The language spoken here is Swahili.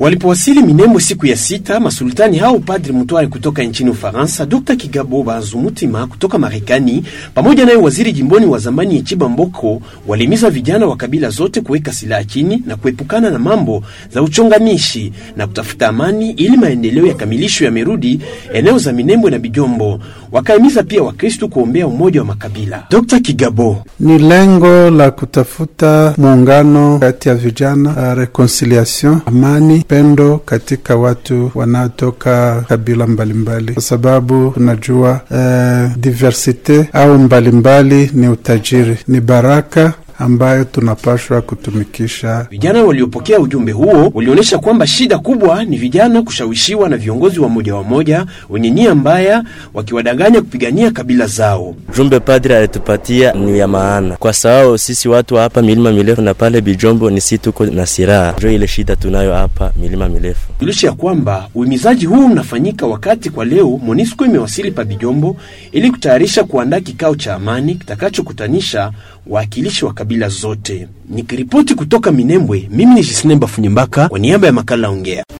Walipowasili Minembwe siku ya sita, masultani hao Padri Mutware kutoka nchini Ufaransa, Dr Kigabo Bazumutima kutoka Marekani pamoja naye waziri jimboni wa zamani Echiba Mboko walihimiza vijana wa kabila zote kuweka silaha chini na kuepukana na mambo za uchonganishi na kutafuta amani ili maendeleo ya kamilisho yamerudi eneo za Minembwe na Bijombo. Wakahimiza pia Wakristu kuombea umoja wa makabila. Dr Kigabo: ni lengo la kutafuta muungano kati ya vijana, reconciliation, amani, pendo katika watu wanaotoka kabila mbalimbali, kwa sababu tunajua eh, diversite au mbalimbali ni utajiri, ni baraka ambayo tunapashwa kutumikisha. Vijana waliopokea ujumbe huo walionyesha kwamba shida kubwa ni vijana kushawishiwa na viongozi wa moja wa moja wenye nia mbaya, wakiwadanganya kupigania kabila zao. Jumbe padri alitupatia ni ya maana, kwa sababu sisi watu wa hapa milima mirefu na pale Bijombo ni si tuko na silaha, ndio ile shida tunayo hapa milima mirefu. Julisha ya kwamba uhimizaji huu unafanyika wakati kwa leo MONUSCO imewasili pa Bijombo ili kutayarisha kuandaa kikao cha amani kitakachokutanisha waakilishi wa kabila zote. Nikiripoti kutoka Minembwe, mimi ni Jisnemba Funyembaka kwa niaba ya makala Ongea.